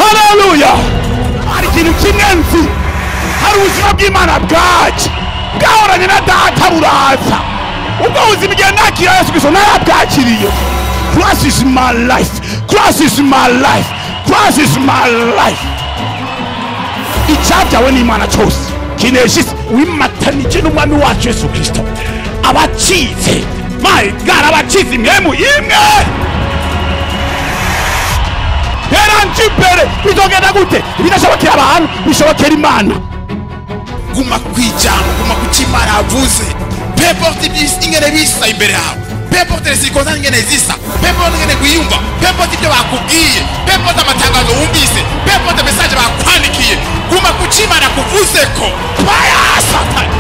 haleluya hari ikintu kimwe nzi hari ubuzima bw'imana bwacu bwahoranye na data buraza ubwo buzima igihe nakira yesu kristo narabwakiriye christ is my life christ is my life christ is my life icyabyawe n'imana cyose kinesha isi wimatanije n'umwami wacu yesu kristo abacitse my god abacitse imwemu imwe heranje imbere bizogenda gute ibidashobokera abantu bishobokera imana guma kwijambo guma kuchimana avuze peporte ibisi ingene bisa imbere yawe peporte sirikonsa ingene zisa peporte ingene gwiyumva peporte ibyo bakubwiye peporte amatangazo wumvise peporte mesaje bakwandikiye guma kuchimana kuvuzeko baya satani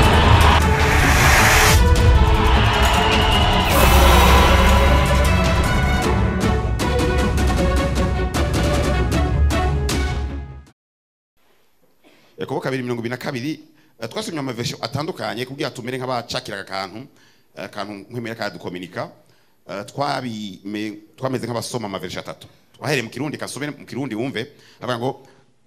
yakobo kabiri mirongo ibiri na kabiri eh, twasomye amavesho atandukanye kugira tumere nk'abacakiraga akantu eh, akantu nk'emera kadukominika Eh, twabime- twameze nk'abasoma amavesho atatu twahereye mu kirundi kasome mu kirundi wumve avuga ngo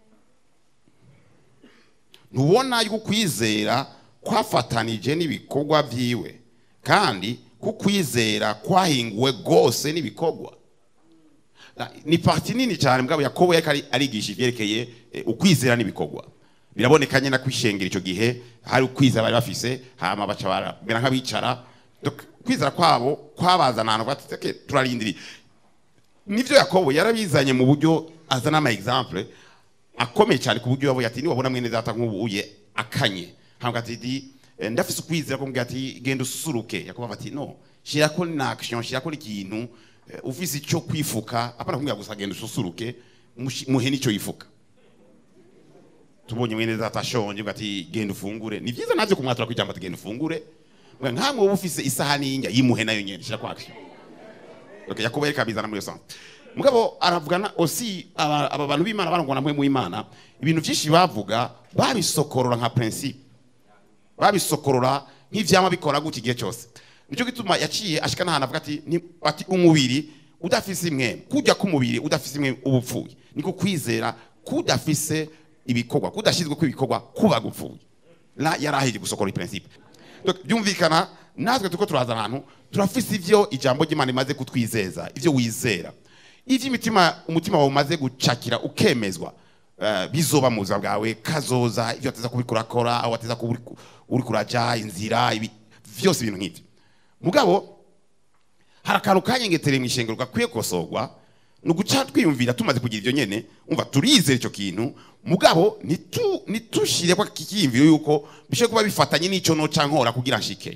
ntubona yuko ukwizera kwafatanije n'ibikorwa byiwe kandi kukwizera kwahinguwe rwose n'ibikorwa Na- ni parti nini cyane mugabo yakobo yariko ari- arigisha ivyerekeye eh, ukwizera n'ibikorwa biraboneka nyine ko ishengero icyo gihe hari ukwizera bari bafise hama baca baramera nk'abicara Donc, kwizera kwabo kwabazana ahantu bati "Okay, turarindiriye nivyo yakobo yarabizanye mu buryo azana ama exemple akomeye cyane ku buryo yavuye ati niwabona mwene data nk'ubuye akanye hambwa ati di eh, ndafise ukwizera ko mbwira ati genda ususuruke yakobo ati no shirako na action shirako n'ikintu eh, ufise icyo kwifuka apana kumbwira gusa genda ususuruke mushi- muhe n'icyo yifuka tubonye mwene data ashonje ngo ati genda ufungure ni byiza navyo kumwatura kwijambo ati genda ufungure Mbwa nkamwe uba ufise isahani y'injya yimuhe nayo nyene shirako action okay, yakobo yereka bizana muri iyo sens mugabo aravugana osi aba aba bantu b'imana barangwa namwe mu imana ibintu byinshi bavuga babisokorora nka principe babisokorora nk'ivyama bikora gutya igihe cyose nicyo gituma yaciye ashika n'ahantu avuga ati ni- ati umubiri udafise imwe kujya k'umubiri udafise imwe uba upfuye niko kwizera kudafise ibikorwa kudashyizwe kw'ibikorwa kuba gupfuye la yari ahiye gusokora iyi principe Donc, byumvikana natwe tuko turaza ahantu turafise ivyo ijambo ry'imana imaze kutwizeza ivyo wizera ivyo imitima umutima wawe umaze gucakira ukemezwa eh, bizoba mu buzima bwawe kazoza ivyo wateza kuba kurakora aho wateza kuba uri- uri kuraja inzira ibi vyose ibintu nk'ivyo mugabo hari akantu kanyengetereye mu ishengero gakwiye kosorwa ni uguca twiyumvira tumaze kugira ivyo nyene umva turizera ico kintu mugabo nitu- nitushire kwa kikiyumviro yuko bishobora kuba bifatanye n'ico noca nkora kugira nshike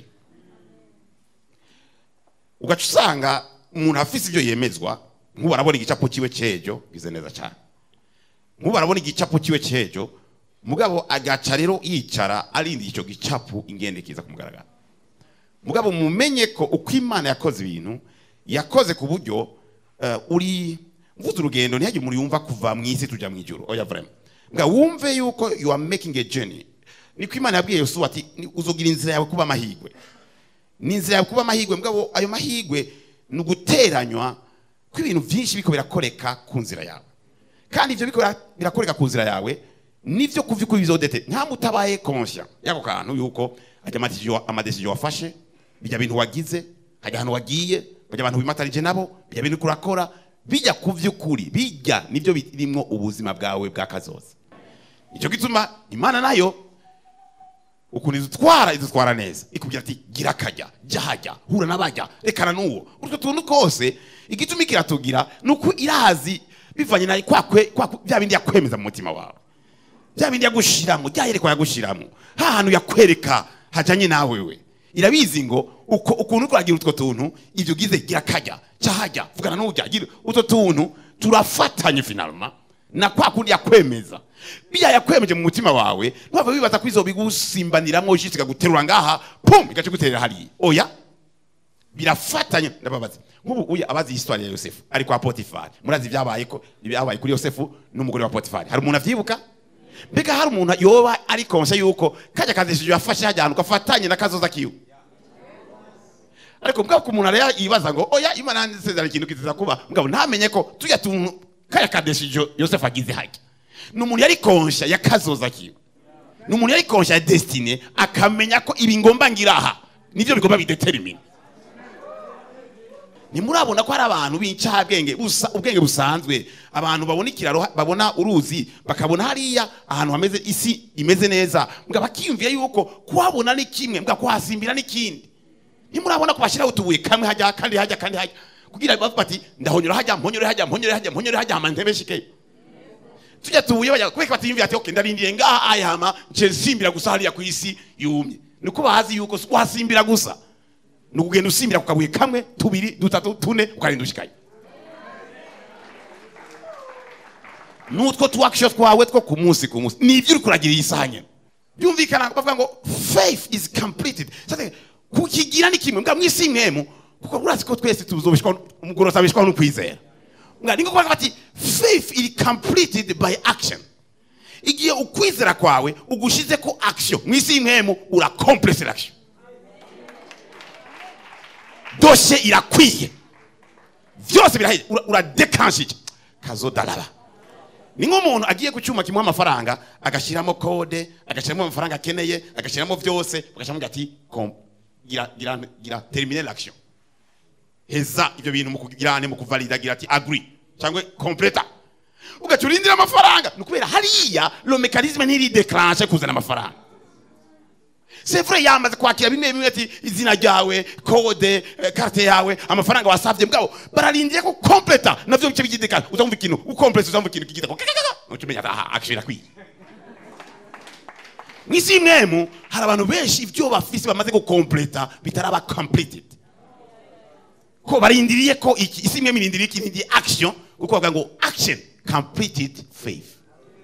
ugaca usanga umuntu afise ivyo yemezwa nk'ubu arabona igicapo ciwe cejo gize neza cane nk'ubu arabona igicapo ciwe cejo mugabo agaca rero yicara arindiye ico gicapo ingende kiza kumugaragara mugabo mumenye ko uko imana yakoze ibintu yakoze ku buryo eh, uri mvuze urugendo ntihagire umuntu yumva kuva mu isi tuja mu ijuru oya vraiment nga wumve yuko you are making a journey niko imana yabwiye yosuwa ati "Ni- uzogira inzira yawe kuba amahigwe ni inzira yawe kuba amahigwe mugabo ayo mahigwe ni uguteranywa kw'ibintu byinshi biko birakoreka ku nzira yawe kandi ivyo biko bira- birakoreka ku nzira yawe nivyo kuvyukuri bizodete nta mutabaye conscient yako kantu yuko ajya amadecision amadecision wafashe bijya bintu wagize hajya ahantu wagiye bajya abantu wimatarije nabo bijya bintu kurakora bijya ku vy'ukuri bijya nivyo birimwo ubuzima bwawe bwa kazoza icyo gituma imana nayo ukuntu idutwara idutwara neza ikubwira ati gira akajya jya hajya hura n'abajya rekana n'uwo utwo tuntu twose igituma ikiratugira ni uko irazi bivanye na kwa kwe- kwa kwe- bya bindi yakwemeza mu mutima wawe bya bindi yagushiramo bya yerekwa yagushiramo ha hantu yakwereka hajanye nawe we irabizi ngo uko ukuntu uriko uragira utwo tuntu ivyo ugize gira kajya cyahajya vugana n'ujya gira utwo tuntu turafatanye finalma na kwa kundi yakwemeza biya yakwemeje mu mutima wawe ntwava wibaza ko izo bigusimbaniramo ishitsi guterura ngaha pum igace guterera hariya oya birafatanye ndababaza nk'ubu uya abazi histoire ya yosefu ari kwa potifari murazi ibyabaye ko ibyabaye kuri yosefu n'umugore wa potifari hari umuntu avyibuka mbega hari umuntu yoba ari konse yuko kajya kazishije yafashe hajya ahantu gafatanye na kazoza kiwe ariko mbwa ko umuntu araya yibaza ngo oya imana nsezerano ikintu kiziza kuba mugabo ntamenye ko tujya tuntu kaya kadeshijo yosefu agize hajya ni umuntu yari konsha yakazoza kiwe ni umuntu yari konsha ya desitine akamenya ko ibi ngomba ngira aha nibyo bigomba bidetermine ntimurabona ko hari abantu b'incabwenge busa ubwenge busanzwe abantu babona ikiraro babona uruzi bakabona hariya ahantu hameze isi imeze neza mbwa bakiyumvira yuko kuhabona ni kimwe mbwa kuhasimbira n'ikindi ntimurabona ko bashyiraho utubuye kamwe hajya kandi hajya kandi hajya kugira bavuga bati ndahonyora hajya mponyore hajya mponyore hajya mponyore hajya hama ntebe shike tujya tubuye bajya kubeka batiyumvira ati okay ndarindiye ngaha aya hama nce nsimbira gusa hariya ku isi yumye niko bazi yuko si kuhasimbira gusa ni ukugenda usimbira ku kabuye kamwe tubiri dutatu tune ukarinda ushikaye n'utwo tuwakisho twawe two ku munsi ku munsi ni ibyo uri kuragira iyi saha nyine byumvikana bavuga ngo faith is completed Sasa, kukigira ni kimwe mbwa mwisi imwemu kuko urazi ko twese tuzobishwa umugorozi abishwaho n'ukwizera mbwa niko kuvuga bati faith is completed by action igihe ukwizera kwawe ugushize ko action mwisi imwemu ura complete action doshe irakwiye byose birahiye Ura- uradekanshije kazodaraba ni nk'umuntu agiye ku cyuma kimuha amafaranga agashyiramo kode agashyiramo amafaranga akeneye agashyiramo byose bagashyiramo ati kom- gira gira gira termine l'action heza ibyo bintu mu kugirane mu kuvalida gira ati agree cyangwa completa ugaca urindira amafaranga ni ukubera hariya lo mekanisme ntirideklanshe kuzana amafaranga c'est vrai yamaze kwakira bimwe bimwe ati izina ryawe kode eh, karte yawe amafaranga wasavye mugabo bararindiye ko completa navyo bice bigidekana uzamva ikintu ukomplete uzamva ikintu kigideko ucumenya aha action akwiye mwisi imwemu hari abantu benshi ibyo bafise bamaze gukompleta bitaraba completed ko barindiriye ko iki isi imwe mirindiriye ikintu ndi action kuko bavuga ngo action completed faith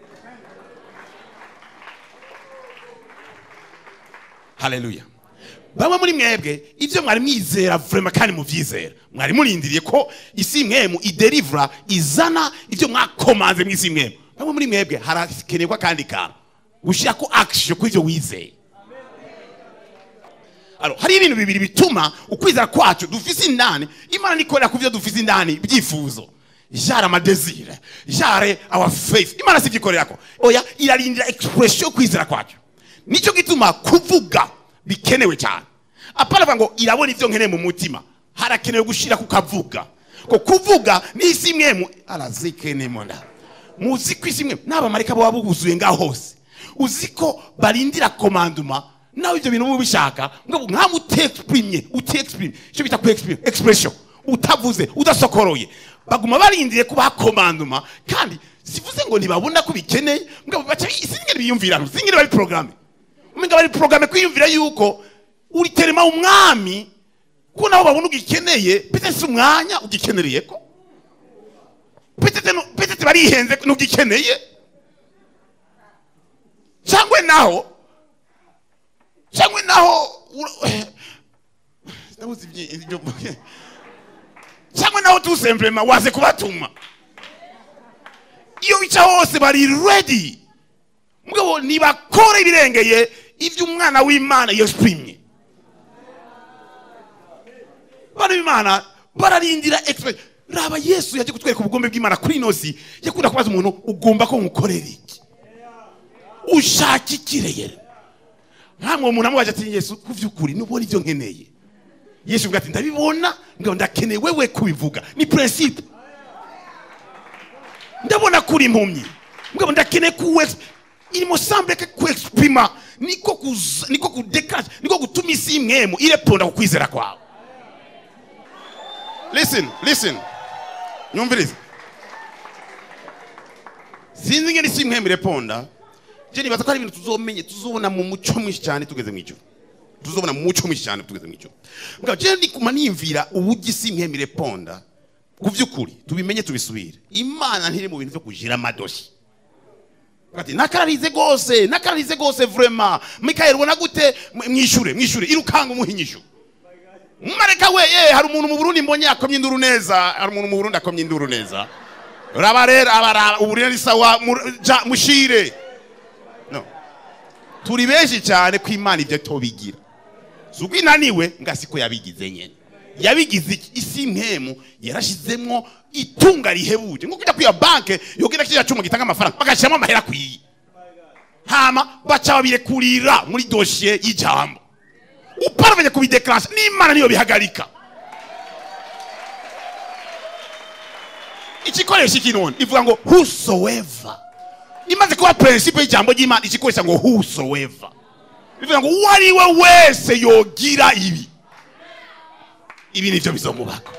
haleluya bamwe muri mwebwe ibyo mwari mwizera vrema kandi muvyizera mwari murindiriye ko isi imwemu iderivura izana ibyo mwakomanze mw'isi imwemu bamwe muri mwebwe harakenerwa kandi kantu gushyira ko action kuri ibyo wizeye Alors, hari ibintu bibiri bituma ukwizera kwacu dufise indani imana nikorera ku byo dufise indani byifuzo jare amadesire jare our faith imana sivyikorerako oya irarindira expression yo kwizera kwacu nicyo gituma kuvuga bikenewe cyane apana avuga ngo irabona ibyo nkeneye mu mutima harakenewe gushira ku kavuga ko kuvuga ni isi imwe arazikenimona muzi ko isi imwe n'abamarika baba buzuye ngaho hose uzi ko barindira komanduma nawe ibyo bintu muba ubishaka ngo nkamu utexprimye utexprime icyo bita kuexprime expression utavuze udasokoroye baguma barindiriye kubaha komanduma kandi sivuze ngo ntibabona ko bikeneye ngo baca singene biyumvira singene bari programme umenga bari programme kwiyumvira yuko uri terema umwami ko nabo babona ugikeneye pete si umwanya ugikenereye ko petete barihenze ntugikeneye cyangwa naho cyangwa naho ndabuze ibyo cyangwa naho tusemblema waze kubatuma iyo bica hose bari ready mugabo nibakora ibirengeye ibyo umwana w'imana yesprimye bana b'imana bararindira express raba yesu yaje kutwereka ubugombe bw'imana kuri ino si yakunda kubaza umuntu ugomba ko nkukorera iki ushaka ikireyere nkamwe umuntu amubaje ati yesu ku by'ukuri nubona ibyo nkeneye yesu avuga ati ndabibona ngo ndakeneye wewe kubivuga ni principe ndabona kuri impumyi ngo ndakeneye kuwe il me semble que kuexprima niko kuza niko kudekanje niko gutuma isi imwemu ireponda ku kwizera kwawe listen listen nyumvirize sinzi ngene isi imwemu ireponda je nibaza ko ari ibintu tuzomenye tuzobona mu muco mwinshi cyane tugeze mu ijuru tuzobona mu muco mwinshi cyane tugeze mu ijuru mbwa je ndikuma nimvira uburyo isi imwemu ireponda ku by'ukuri tubimenye tubisubire imana ntiri mu bintu byo kujira amadoshi ati nakararize gose nakararize gose vraiment mikael ubona gute mwishure mwishure irukanga umuhinyisho mareka we ye hari umuntu mu Burundi mbonye akomye induru neza hari umuntu mu Burundi akomye induru neza raba rero abara uburire ni sawa mushire no turi benshi cyane ko imana ibyo tobigira zuko inaniwe ngasiko yabigize nyene yabigize iki? isi mpemu yarashizemwo itunga rihebuje nko kujya kwiya banke yogira kiriya cyuma gitanga amafaranga bagashyiramo amahera akwiye hama baca babirekurira muri dosiye y'ijambo uparavanye kubidekarasha n'imana niyo bihagarika ikikoresho iki none ivuga ngo whosoever imaze kuba prinsipe y'ijambo ry'imana ikikoresha ngo whosoever bivuga ngo uwo ari we wese yogira ibi ibi nivyo bizomubako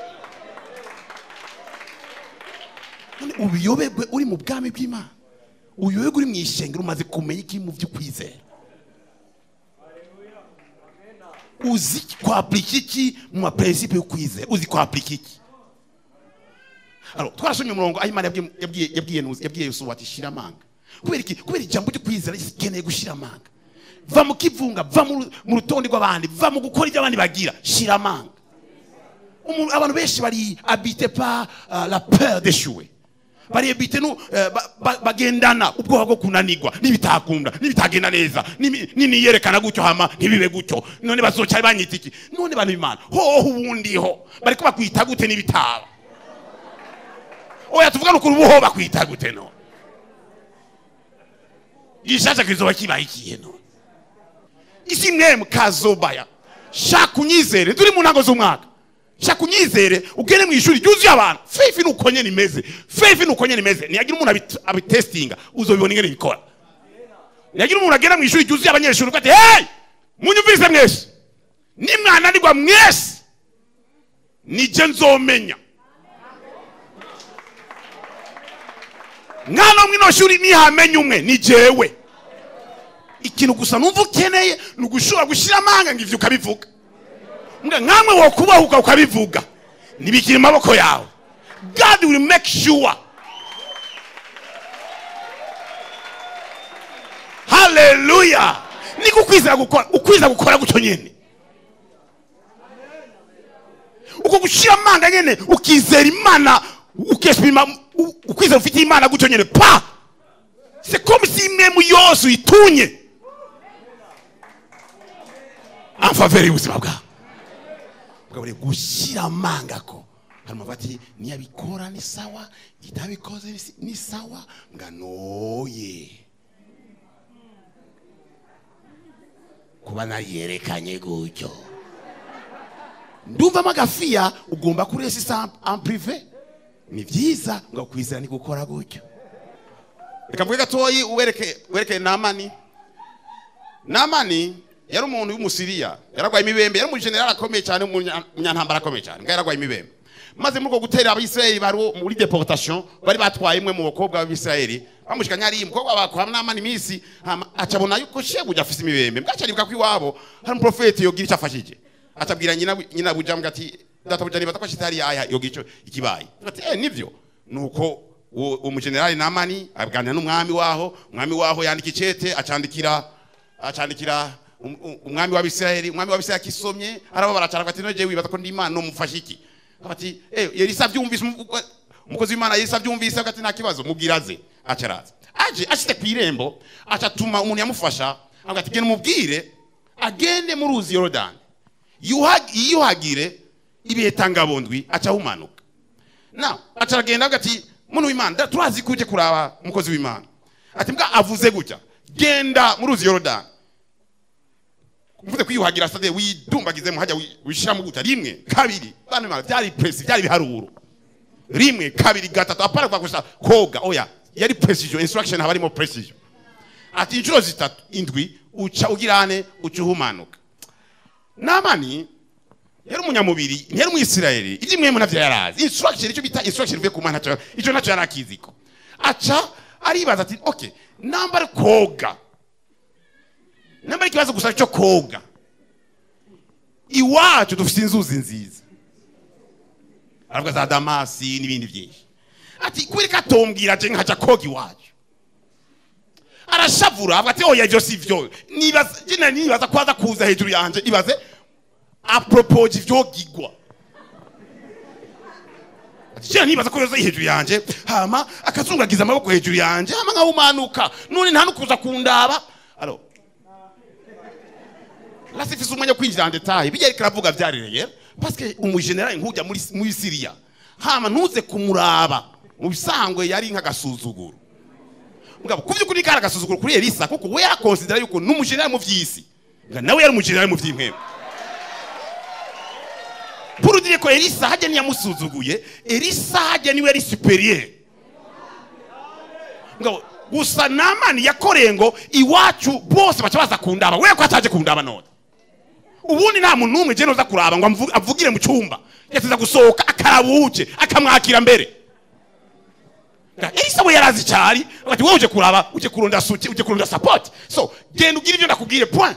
none ubuyoberwe uri mu bwami bw'imana ubuyoberwe uri mu ishengero umaze kumenya iki mu vy'ukwizera uzi kwaplika iki mu maprincipe y'ukwizera uzi kwaplika iki Alors, twarasomye umurongo aho imana yabwiye- yabwiye yabwiye Nuzi- yabwiye yosuwa ati shira amanga kubera iki kubera ijambo ryo kwizera rikeneye gushira amanga va mu kivunga va mu ru- mu rutonde rw'abandi va mu gukora ibyo abandi bagira shira amanga Umuntu- abantu benshi bari habite par uh, la peur d'échouer bari habite no uh, ba- ba- bagendana ubwoba bwo kunanirwa nibitakunda nibitagenda neza nimi- niniyerekana gutyo hama ntibibe gutyo none bazoca banyita iki none bantu b'imana hoho ubundiho bariko bakwita gute nibitaba oya tuvugana ukuri ubuho bakwita gute none gishasha kizoba kibaye ikihe none isi mwemu kazobaya shaka unyizere turi mu ntango z'umwaka shaka unyizere ugende mu ishuri ryuzuye abantu faith ni uko nyene imeze faith ni uko nyene imeze niyagira umuntu abit- abitestinga uzobibona ingene bikora niyagira umuntu agenda mu ishuri ryuzuye abanyeshuri uko ati hey munyumvise mwese nimwananirwa mwese nije nzomenya mwana mwino shuri nihamenya umwe ni jewe ikintu gusa numva ukeneye ni ugushobora gushyira amanga ngo ivyo ukabivuga mbwa nkamwe wokubahuka ukabivuga ntibikiri mu maboko yawe god will make sure haleluya niko ukwizera gukora ukwizera gukora gutyo nyene uko gushyira amanga nyene ukizera imana ukesipima ukwizera ufite imana gutyo nyene pa c'est comme si memu yose uyitunye en faveur y'ubuzima bwawe bwabure gushyira amanga ko harimo bati niyabikora ni sawa itabikoze ni si- ni sawa nganoye kuba nariyerekanye gutyo ndumvamo agafiya ugomba kuresisa en prive ni byiza ngo kwizera ni gukora gutyo reka mvuge gatoyi uwereke wereke namani namani yari umuntu w'umusiriya yaragwaye imibembe yari umujenerali akomeye cyane umunya- umunyantambara akomeye cyane ngo yaragwaye imibembe maze muri uko gutera abisirayeli bari muri deportation bari batwaye imwe mu bakobwa b'abisirayeli bamushikanye ari umukobwa bakwa namani iminsi hama acabona yuko shebuja afise imibembe bwacaribuka ko iwabo hari umuprofeti yogira icyo afashije acabwira nyina nyina bujambwa ati databuja nibaza ko ashitari aya yogira icyo ikibaye ati eh nivyo nuko uwo uwo mujenerali namani aganira n'umwami waho umwami waho yandika icete acandikira acandikira um- um- umwami w'abisirayeli umwami w'abisirayeli akisomye arababara cyane ati noje wibaza ko ndi imana nomufasha iki ati eh yerisa byumvise umu- umu- umukozi w'imana yerisa byumvise ati nta kibazo mubwiraze acaraza aje ashite ku irembo acatuma umuntu yamufasha avuga ati genda umubwire agende mu ruzi yorodani Yuhag- yiyuhagire ibihe tangabondwi acahumanuka na acaragenda avuga ati muntu w'imana da- turazi ko uje kuraba umukozi w'imana ati mbwa avuze gutya genda mu ruzi yorodani mvuze kwiyuhagira sade widumbagizemo hajya wi- wishiramo gutya rimwe kabiri bana bana byari presi byari biharuro rimwe kabiri gatatu apana kwa gusa koga oya yari precision instruction haba harimo precision ati inshuro zitatu indwi uca ugirane uca uhumanuka namani yari umunyamubiri ntiyari umwisirayeli ibyo mwemu navyo yarazi instruction icyo bita instruction ivuye ku mana ntacyo- icyo nacyo yari akiziko aca aribaza ati okay namba ari koga namba ari ikibazo gusa cyo koga iwacu dufite inzuzi nziza aravuga za damasi n'ibindi byinshi ati kubera ko atombwira je nkaja koga iwacu arashavura avuga ati oya ivyo si vyo nibaza jina nibaza ko aza kuza hejuru yanje ibaze apropoje ivyogigwa ati jina nibaza ko yoza hejuru yanje hama akazungagiza amaboko hejuru yanje hama nkahumanuka none nta nukuza kundaba alo lasifise umwanya wo kwinjira en detail bijya ariko aravuga vyari rero paske umujenerali nkujya muri muri siriya hama ntuze kumuraba mu bisangwe yari nk'agasuzuguro mugabo ku by'ukuri kari agasuzuguro kuri elisa kuko we yarakonsidera yuko ni umujenerali mu by'isi nga nawe yari umujenerali mu by'impwemu purudire ko elisa hajya ntiyamusuzuguye elisa hajya niwe yari superiere ngabo gusa namani yakoreye ngo iwacu bose baca baza kundaba we ko ataje kundaba none ubundi nta muntu n'umwe je noza kuraba ngo amvu- avugire mu cyumba yateza gusohoka akaraba uje akamwakira mbere Nga elisa we yarazi cyari ati wowe uje kuraba uje kurunda suti uje kurunda support so genda ugire ibyo ndakubwire point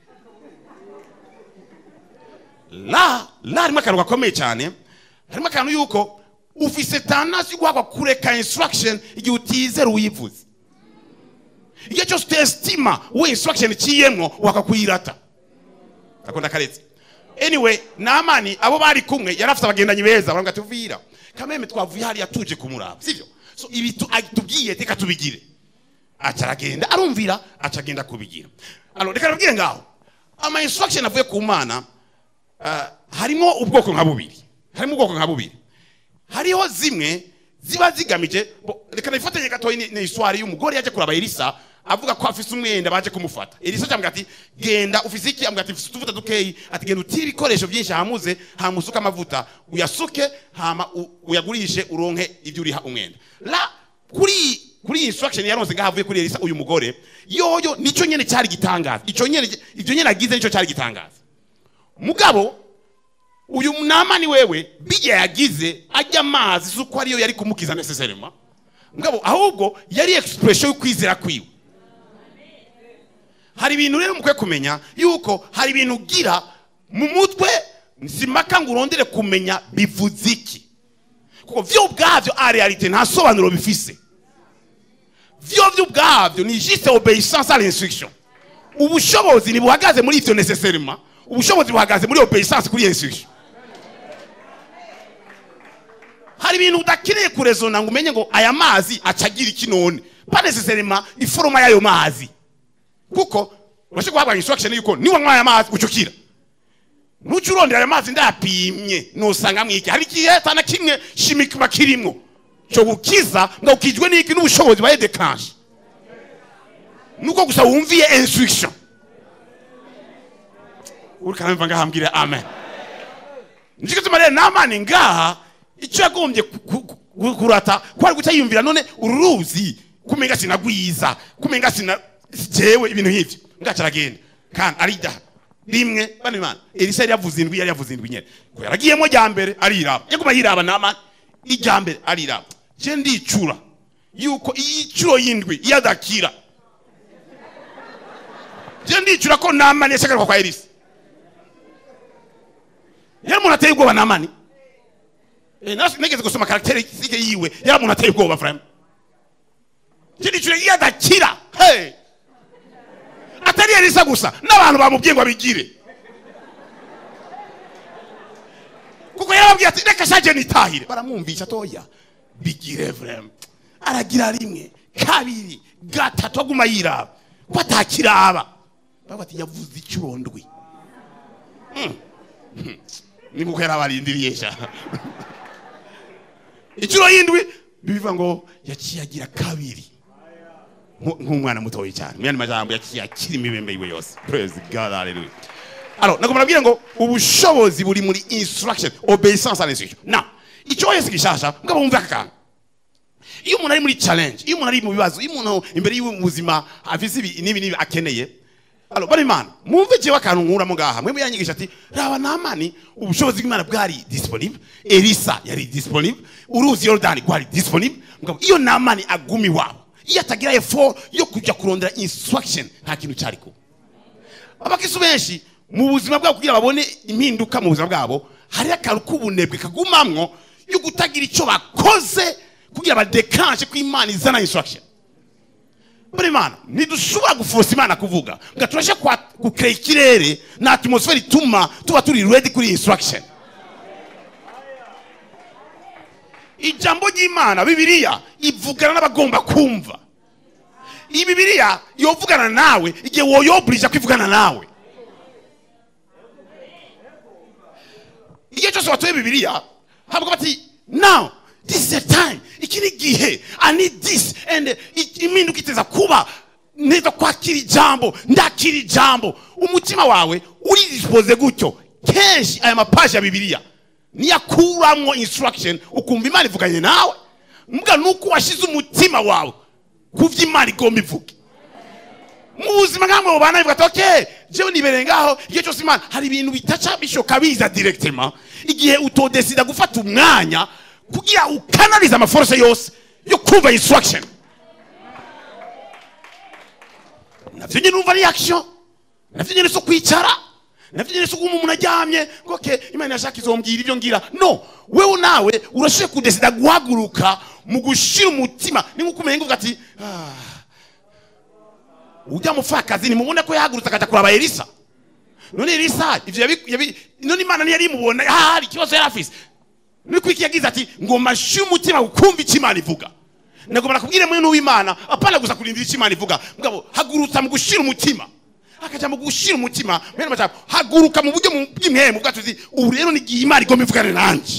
la la harimo akantu gakomeye cyane harimo akantu yuko ufise tanasi yo guhabwa kureka instruction igihe utizera uyivuze igihe cyose utestima we instruction iciyemwo wakakwirata akunda karetse anyway namani abo bari kumwe yari afite abagendanyi beza baravuga ati vira kameme twavuye hariya tuje kumuraba sivyo so ibi tu- ag- tubwiye reka tubigire aca aragenda arumvira aca agenda kubigira alors reka nabwire ngaho ama instruction avuye ku mana ah, harimo ubwoko nka bubiri harimo ubwoko nka bubiri hariho zimwe ziba zigamije bo- reka nifatanye gatoya ni- ni histoire y'umugore yaje kuraba elisa avuga ko afise umwenda baje kumufata elisa cyambwira ati genda ufise iki ambwira ati mfise utuvuta dukeyi ati genda utire ibikoresho byinshi hamuze hamusuke amavuta uyasuke hama u- uyagurishe uronke ibyo uriha umwenda la kuri kuri iyi instruction yaronse ngaho avuye kuri elisa uyu mugore yoyo nico nyene cyari gitangaza ico nyene ivyo nyene agize nico cyari gitangaza mugabo uyu namani wewe bijya yagize ajya amazi si uko ariyo yari kumukiza necessairement mugabo ahubwo yari expression y'ukwizera kwiwe hari ibintu rero mukwiye kumenya yuko hari ibintu ugira mu mutwe simpaka ngo urondere kumenya bivuze iki kuko vyo ubwavyo a realite nta sobanuro bifise vyo vyo ubwavyo ni juste obéissance à l'instruction ubushobozi ntibuhagaze muri ivyo necessairement ubushobozi buhagaze muri obéissance kuri iyo instruction hari ibintu udakeneye kurezona ngo umenye ngo aya mazi acagira iki none pas necessairement iforoma y'ayo mazi kuko urashobora guhabwa instruction yuko niwanywa aya mazi ucukira nuca urondera ayo mazi ndayapimye nusanga mwiki hari igihe atana kimwe shimikima kirimwo cyo gukiza ngo ukijwe n'iki n'ubushobozi baye declenche nuko gusa wumviye instruction uri kanamva ngaha mbwire amen nicyo gituma rero namani ngaha icyo yagombye ku- ku- ku- kurata kwari guca yumvira none uru ruzi kumenga sinagwiza kumenga sina jewe ibintu nk'ivyo ngaca aragenda kandi arida rimwe bane mana elisa yari yavuze indwi yari yavuze indwi nyene ko yaragiyemo rya mbere ariraba yaguma yiraba namani irya mbere ariraba je ndicura yuko iyi curo y'indwi iyo adakira je ndicura ko namani yashagaruka kwa elisa yari umuntu ateye ubwoba namani Eh, nasi- nigeze gusoma karakterisitike yiwe yari umuntu ateye ubwoba vraimen kindi kintu iyo adakira hey! atari elisa gusa n'abantu bamubwiye ngo abigire kuko yarababwiye ati reka shaje nitahire baramwumvisha toya bigire vraimen aragira rimwe kabiri gatatu aguma yiraba ko atakiraba bavuga ati yavuze icurondwi ni kuko yarabarindiriye sha inshuro y'indwi bivuga ngo yaciye agira kabiri Nku- nk'umwana mutoya cyane mu yandi majambo yaciye akira imibembe yiwe yose praise god hallelujah alors nagomba nabwire ngo ubushobozi buri muri instruction obedience à l'instruction na icyo wese gishasha mugabo wumve aka kantu iyo umuntu ari muri challenge iyo umuntu ari mu bibazo iyo umuntu imbere yiwe mu buzima afise ibi n'ibi n'ibi akeneye alors bari imana mwumve jewe akantu nkuramo ngaha mwe muyanyigisha ati raba namani ubushobozi bw'imana bwari disponible elisa yari disponible uruzi yorodani rwari disponible mugabo iyo namani aguma iwabo iyo atagira effort yo kujya kurondera instruction nta kintu cyari kuba abakisu benshi mu buzima bwabo kugira babone impinduka mu buzima bwabo hari akantu k'ubunebwe kagumamwo yo kutagira icyo bakoze kugira badekanje ko imana izana instruction buri mana ntidushobora gufosa imana kuvuga ngo turashe gukora ikirere na atmosfere ituma tuba turi ready kuri instruction ijambo ry'imana bibiliya ivugana n'abagomba kumva iyi bibiliya yovugana nawe igihe woyoburija kwivugana nawe igihe cyose watoye bibiliya havuga bati now this is the time iki ni igihe i need this and i- impinduka iteza kuba neza kwakira ijambo ndakira ijambo umutima wawe uridispoze gutyo kenshi aya mapaji ya bibiliya niyakuramwo instruction ukumva imana ivuganye nawe mbwa nuko washize umutima wawe kuvyo imana igomba ivuge mu buzima nkamwe mubana bivuga ati okay jewe nibereye ngaho igihe cyose imana hari ibintu bitaca bishoka biza directement igihe utodesida gufata umwanya kugira ukanalize amaforce yose yo kumva instruction navyo nyine urumva ni action navyo nyine so kwicara navyo nyine so kuma umuntu aryamye ngo okay imana yashaka izombwira ibyo ngira no wewe nawe urashoboye kudesida guhaguruka mu gushira umutima ni nkuko umenye ngo ati ah, ujya mupfakazi nimubona ko yahagurutse akajya kuraba elisa none elisa ivyo yabi- yabi- none imana ntiyari imubona ah, hari ikibazo yari afise niko iki yagize ati ngo mashire umutima ukumva icyo imana ivuga nagomba nakubwire mwene w'imana apana gusa kurindira icyo imana ivuga mugabo hagurutsa mu gushira umutima akaja mu gushira umutima mwene macabo haguruka mu buryo mu- bw'imwemu bwacu uti ubu rero ni igihe imana igomba ivugane nanje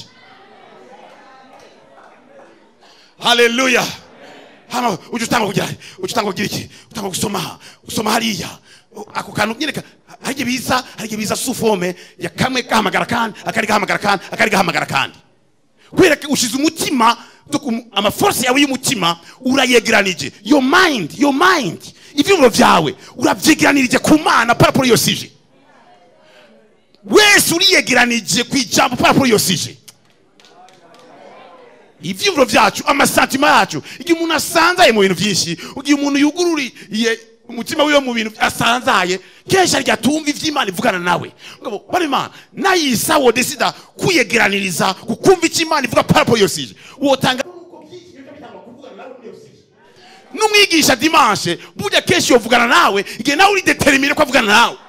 haleluya hano uje utanga kugira uje utanga kugira iki utanga gusoma gusoma hariya ako kantu nyine ka- hari igihe biza hari igihe biza sufome ya kamwe gahamagara kandi akari gahamagara kandi akari gahamagara kandi kubera ko ushize umutima donc um- amaforce yawe y'umutima urayegeranije your mind your mind ivyumviro vyawe uravyegeranirije ku mana paraporo iyo sije wese uriyegeranije ku ijambo paraporo iyo sije ivyumviro vyacu amasantima yacu igihe umuntu asanzaye mu bintu vyinshi igihe umuntu yugururiye umutima wiwe mu bintu asanzaye kenshi arya atumva ivy'imana ivugana nawe ngabo bari imana nayisa wodesida kwiyegeraniriza kukumva icyo imana ivuga parapo yosije wotanga n'umwigisha dimanche burya kenshi yovugana nawe igihe nawe uri determine ko avugana nawe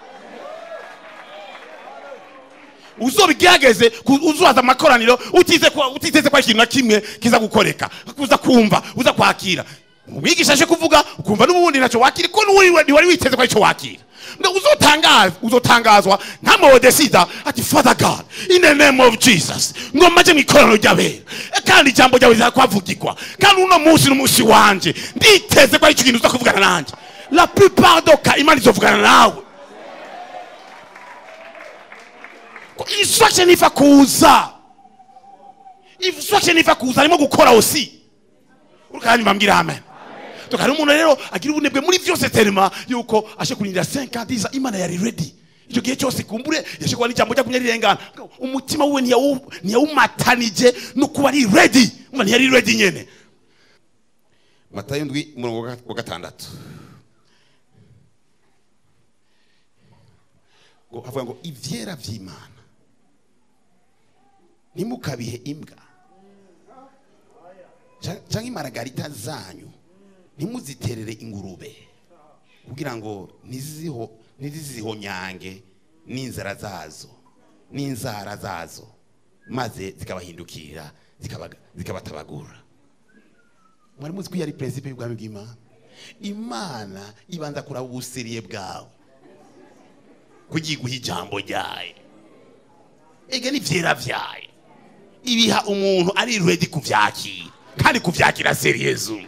uzobigerageze ku- uzubaza amakoraniro utize ko utiteze ko hari ikintu na kimwe kiza gukoreka uza kumva uza kwakira umwigisha aje kuvuga ukumva n'ubundi ntacyo wakira ko n'uwari wari witeze ko aricyo wakira ngo uzotangazwa uzotangazwa nka modesida ati father god in the name of jesus ngo maje mu ikoraniro ry'abera E, kandi ijambo ryawe rizakwavugirwa kandi uno munsi n'umunsi wanje nditeze ko aricyo kintu uza kuvugana nanjye la plupart doka imana izovugana nawe instruction iva kuza instruction iva kuza arimo gukora osi urukanyuma mbambwira amen tukari umuntu rero agira ubunebwe muri byose terima yuko ashe kurindira 5 ans imana yari ready icyo gihe cyose kumbure yashe kuba n'ijambo rya kumenya rirengana umutima we ntiyawu- ntiyawumatanije no kuba ari ready umva ntiyari ready nyene matayo ndwi umurongo wa- wa gatandatu ngo avuga ngo ivyera vy'imana ntimukabihe imbwa Ca- canke imaragarita zanyu ntimuziterere ingurube kugira ngo ntiziho ntizizihonyange n'inzara zazo n'inzara zazo maze zikabahindukira zikabaga- zikabatabagura mwari muzi ko iyo ari prinsipe y'ubwami bw'imana imana ibanza kuraba ubusiriye bwawe kugiguha ijambo ryayo ega ni vyera vyayo ibiha umuntu ari ready kuvyakira kandi kuvyakira seriyezu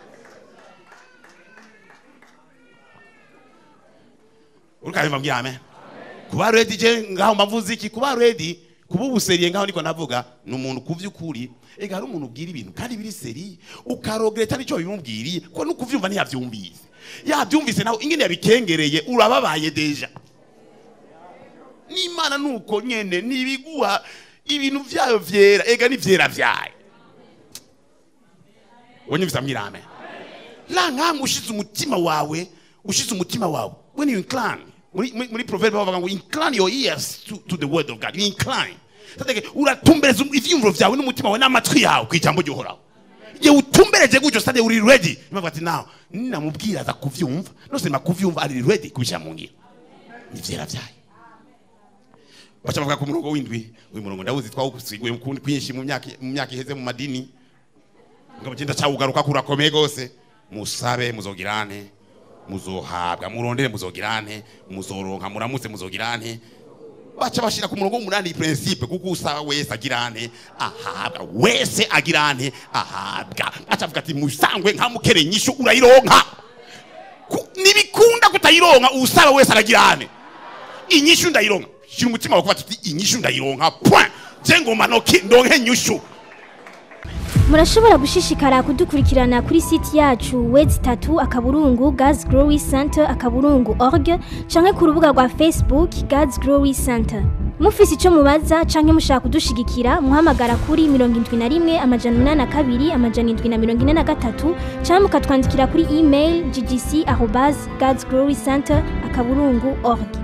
urukabimva mbwira amen kuba ready je ngaho mbavuze iki kuba ready kuba ubuseriye ngaho niko navuga ni umuntu ku vy'ukuri ega hari umuntu ubwira ibintu kandi biri seri ukarogereta nicyo bimubwiriye ko no kuvyumva ntiyavyumvise yavyumvise nawe ingene yabikengereye urababaye deja n'imana nuko nyene nibiguha ibintu vyayo vyera ega ni vyera vyayo wonyumvise ambwira amen la nkamwe ushize umutima wawe ushize umutima wawe when you incline muri, muri, muri proverbe bavuga ngo incline your ears to, to the word of god you incline Tateke, uratumbereza ivyiyumviro vyawe n'umutima wawe n'amatwi yawe ku ijambo ry'uhoraho igihe utumbereje gutyo stade uri ready imavuga ati nawe ninamubwira aza kuvyumva nose nima kuvyumva ari ready kubishyira mu ngiro ni vyera vyayo baca bavuga ku murongo w'indwi uyu murongo ndawuzi twawusiguye kwinshi mu myaka mu myaka iheze mu madini ngabo cyenda cyawugaruka kurakomeye gose musabe muzogirane muzohabwa murondere muzogirane muzoronka muramutse muzogirane baca bashira ku murongo w'umunani principe kuko usaba wese agira ane ahabwa wese agira ane ahabwa baca avuga ati musangwe nka mukere nyishu urayironka Ku- nibikunda kutayironka usaba wese aragira ane inyishu ndayironka shira umutima wawe kuvuga ati inyishu ndayironka point je ngoma noki ndonke nyishu murashobora gushishikara kudukurikirana kuri site yacu wedi tatu akaburungu gazi gorowi senta akaburungu org canke ku rubuga rwa facebook gazi gorowi senta mufise ico mubaza canke mushaka kudushigikira muhamagara kuri mirongo indwi na rimwe amajana umunani na kabiri amajana indwi na mirongo ine na gatatu canke mukatwandikira kuri email ggc arobas gazi gorowi senta akaburungu org